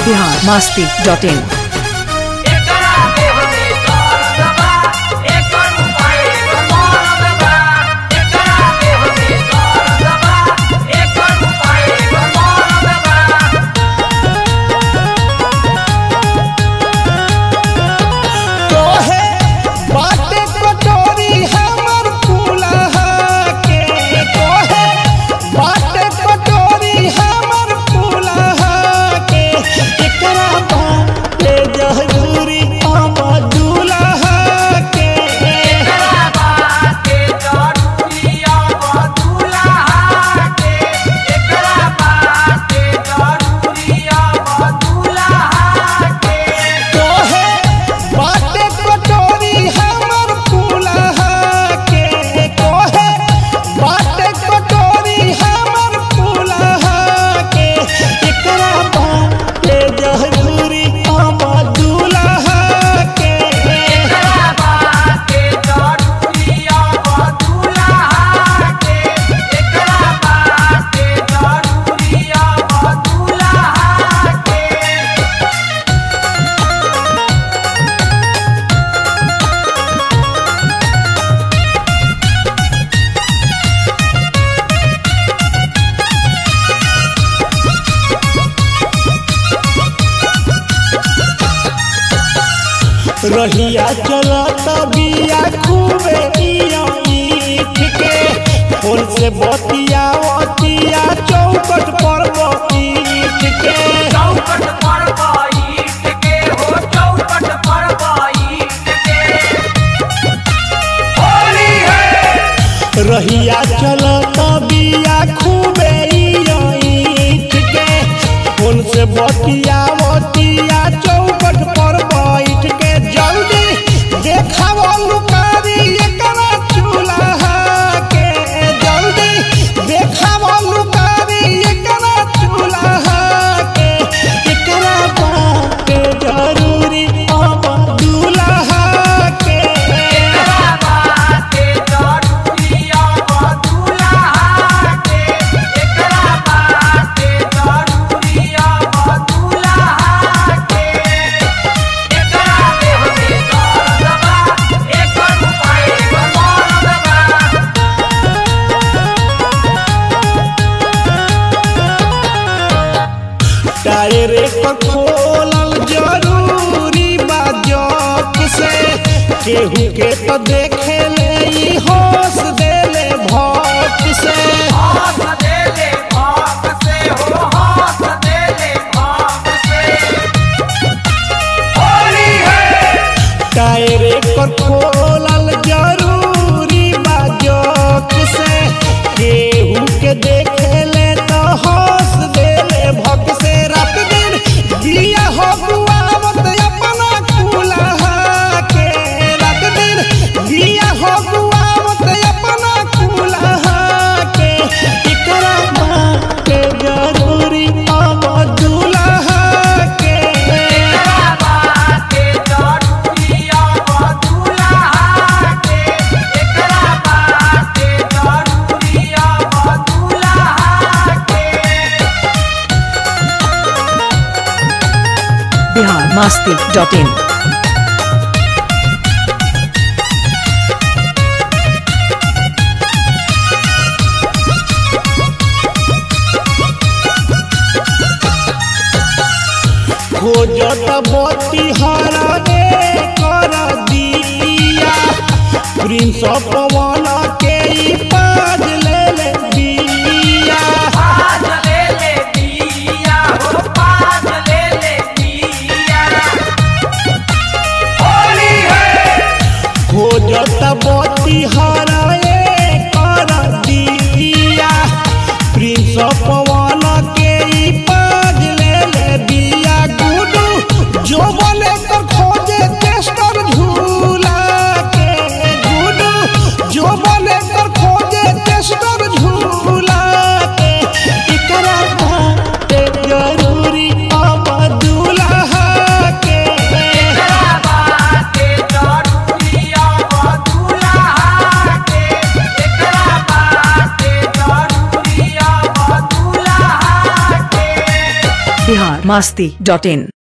Bihar Masti dot in एकरा देह में दर्द बा एकर उपाय मरद बा एकरा देह में दर्द बा एकर उपाय मरद बा तोहे बाटे कटोरी हमर फूलहा के तोहे बाटे कटोरी हमर फूलहा के एकरा बाटे जहूरी हमर दूल्हा के एकरा बाटे जरूरिया बदुल्हा के एकरा बाटे जरूरिया बदुल्हा के तोहे बाटे कटोरी हमर फूलहा के तोहे बाटे कटोरी हमर फूलहा के एकरा बाटे जहूरी हमर दूल्हा के एकरा बाटे जरूरिया बदुल्हा के एकरा बाटे जरूरिया बदुल्हा के रहिया चलत बिया खूबे इया ईट के फोन से बतिया बतिया चौकट पर ईट के चौकट पर बैठ के हो चौकट पर बैठ के होली है रहिया चलत बिया खूबे इया ईट के फोन से बतिया बतिया चौकट पर बैठ के जल्दी देखाव लुकारी एकरा चूल्हा के जल्दी देखाव लुकारी एकरा चूल्हा के एकरा बाटे जरूरी अब दूल्हा के एकरा बाटे जरूरिया बदुल्हा के एकरा बाटे जरूरिया बदुल्हा के एकरा देह में दर्द बा एकर उपाय मरद बा टायर पर खोलल जरूरी बा जौक से केहू के तो देखे ले ई होश देले भौक से हंस देले भाग से हो हंस देले भाग से होली है टायर पर खोलल जरूरी बा जौक से केहू के देखे ले तो होश देले भौक से रात दिन बिया हो गुआवत अपना कुलहा के रात दिन बिया हो गुआवत अपना कुलहा के एकरा बाटे जरूरी अब दूल्हा के एकरा बाटे जरूरिया बदुल्हा के एकरा बाटे जरूरिया बदुल्हा के बिहार मस्ती डॉट इन खोजत बती हरने कर दिया प्रिंस पवन के ई पाज ले ले दिया पाज ले ले दिया हो पाज ले ले दिया होली है खोजत बती हरने कर दिया प्रिंस पवन के ई पाज ले ले दिया गुडू जो बोले कर खोजे टेस्टर झूला के गुडू जो बोले कर खोजे टेस्टर झूला के एकरा बाटे जरूरी अब दूल्हा के एकरा बाटे जरूरिया बदुल्हा के एकरा बाटे जरूरिया बदुल्हा बिहार मास्ती डॉट इन